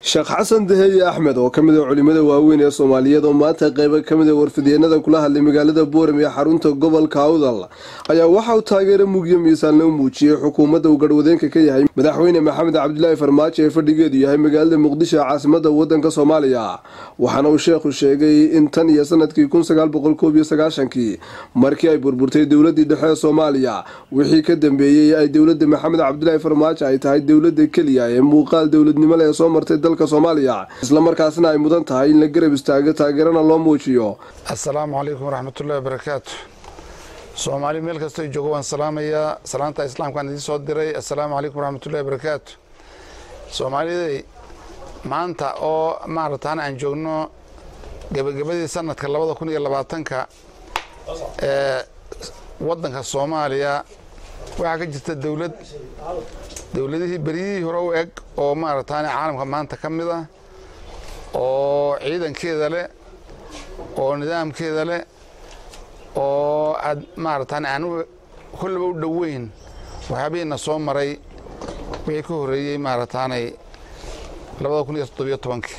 sheekh xasan daheye axmed oo ka mid a culimada waaweyn ee soomaaliyeed oo maanta qeybo ka mid a warfidyeennada kula hadlay magaalada boorem ee xarunta gobolka awdal ayaa waxa uu taageero mugyo miisaanna u muujiyey xukuumadda uu garhwadeenka ka yahay madaxweyne maxamed cabdilaahi farmaajo ee fadhigeedu yahay magaalada muqdisho ee caasimada wadanka soomaaliya waxaana uu sheekhu sheegay in tan iyo sanadkii kii markii ay burburtay dowladii dhexe ee soomaaliya wixii ka dambeeyey ay dowladda maxamed cabdilaahi farmaajo ay tahay dowladda keliya ee muuqaal dowladnimo leh ee soo martay dalka soomaaliya islamarkaasna ay mudan tahay in la garab istaago taageerana loo muujiyo assalaamu calaykum waraxmatullahi wabarakaatu soomaali meel kastoo joogo waan salaamayaa salaanta islaamkaan idiin soo diray assalaamu calaykum waraxmatullahi wabarakaatu soomaaliday maanta oo maarataana aan joogno gebagabadii sanadka labada kun iyo labaatanka ee waddanka soomaaliya waxaa ka jirta dowlad dowladihii beryihii hore u eg oo maarataane caalamka maanta ka mid ah oo ciidankeeda leh oo nidaamkeeda leh oo aad maarataane aan kollaba u dhoweyn waxyaabihiina soo maray wixii ka horreeyey maarataanay labada kun iyo toddobiyo tobankii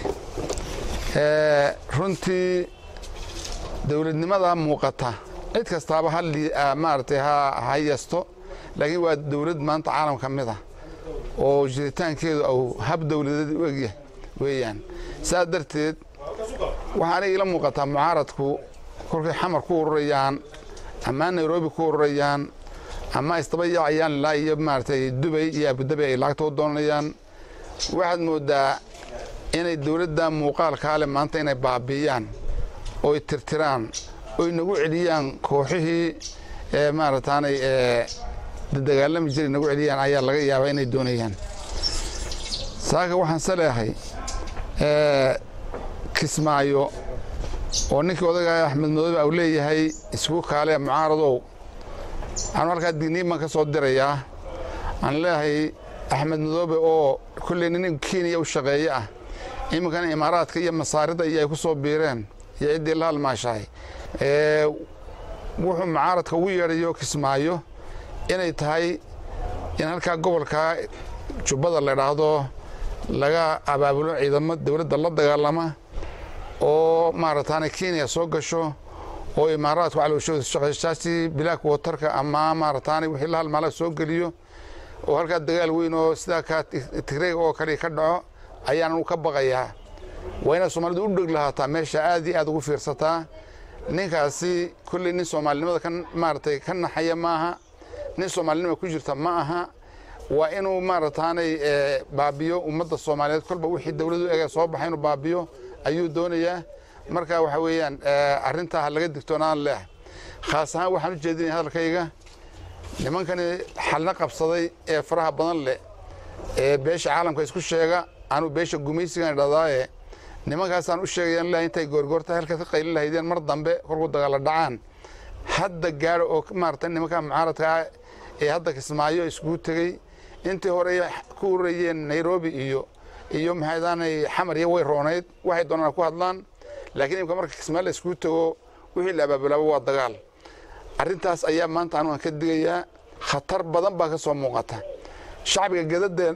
runtii dowladnimada muuqata cid kastaaba hamaaratay ha yasto laakiin waa dowlad maanta caalam ka mid ah oo jiritaankeedu au hab dowladeed u egyahay weeyaan saas darteed waxaana iila muuqataa mucaaradku kolkay xamar ku ururayaan ama nairobi ku ururayaan ama isdaba yaacayaan ilaa iyo maaratay dubay iyo abudabi ay lacagta u doonayaan waxaad moodaa inay dowladda muuqaalkaa leh maanta inay baabi'iyaan oy tirtiraan oy nagu celiyaan kooxihii ee maarataanay ee dagaalami jiray nagu celiyaan ayaa laga yaabaa inay doonayaan saaka waxaan se leehay kismaayo oo ninkii odaga axmed madoobe au leeyahay isku kaale mucaaradow waxaanu halkaa digniin baan ka soo dirayaa aan leeyahay axmed madoobe oo kolley nin kenya u shaqeeye ah iminkana imaaraadka iyo masaarida iyo ay ku soo biireen iyo ciddii la halmaashahay wuxuu mucaaradka ugu yeedhayo kismaayo inay tahay in halkaa gobolka jubbada la idhaahdo laga abaabulo ciidamo dowladda la dagaalama oo maarataana kenya soo gasho oo imaaraadku calowshaqeyshaasi bilaak watarka ama maarataana wixii la halmaala soo geliyo oo halkaa dagaal weyn oo sidaa kaa tigreega oo kale ka dhaco ayaan ka baqayaa waa inaad soomaalidu u dheg lahaataa meesha aad iyo aad ugu fiirsataa ninkaasi kolley nin soomaalinimada ka maaratay ka naxaya maaha nin soomaalinima ku jirta ma aha waa inuu maarataanay baabiyo ummadda soomaaliyeed kolba wixii dowladu ega soo baxay inuu baabiyo ayuu doonayaa marka waxa weeyaan arrintaa ha laga digtoonaan leeh khaas ahaan waxaan u jeedinaya hadalkayga nimankani xalna qabsaday ee faraha badan leh ee beesha caalamka isku sheega anuu beesha gumaysigan idhadaaye nimankaasaan u sheegayaan leehay intay goorgoorta halkaas ka qaylin lahaydeen mar dambe korku dagaala dhacaan hadda gaadho oo maarata nimanka mucaaradkaa ee hadda kismaayo iskugu tegey intii hore ku ururayeen nairobi iyo iyo maxaydaanay xamar iyo way roonayd waxay doonaan ku hadlaan laakiin imika marka kismaayo la iskugu tego wixii la abaabulaabo waa dagaal arrintaas ayaa maanta anugan ka digayaa khatar badan baa ka soo muuqata shacbiga gadada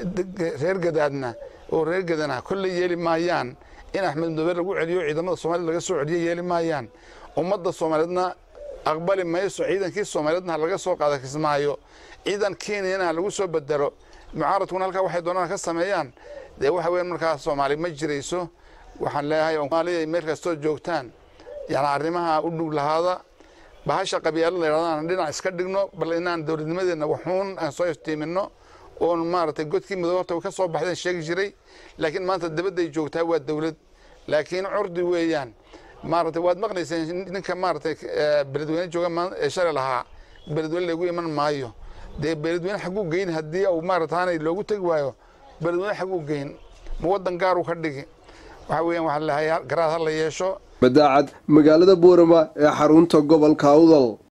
reer gadaadna oo reer gadana kolley yeeli maayaan in axmed madoobe lagu celiyo ciidamada soomaaliyed laga soo celiyo yeeli maayaan ummadda soomaaliyeedna aqbali mayso ciidankii soomaaliyeedna ha laga soo qaada kismaayo ciidan kenyana ha lagu soo bedelo mucaaradkuna halkaa waxay doonaan ka sameeyaan dee waxa weyan markaa soomaali ma jirayso waxaan leeyahay soomaaliya meel kastoo joogtaan yani arrimaha u dhug lahaada bahasha qabyaalad la yidhahdo dhinac iska dhigno bal inaan dowladnimadeenna waxuun aan soo iftiiminno oon maaragtay godkii midoobe horta ka soo baxdeen sheegi jiray laakiin maanta dabadday joogtaa waa dowlad laakiin curdi weeyaan maaragtay waad maqlayseen ninka maaragtay beledweyne jooga ee shalay lahaa beledweyne lagu iman maayo dee beledweyne xagguu geyn haddii uu maarataanay loogu tegi waayo beledweyne xagguu geyn ma waddan gaaruu ka dhigi waxa weeyaan waxaa lahay garaad ha la yeesho madaacad magaalada boorama ee xarunta gobolka awdal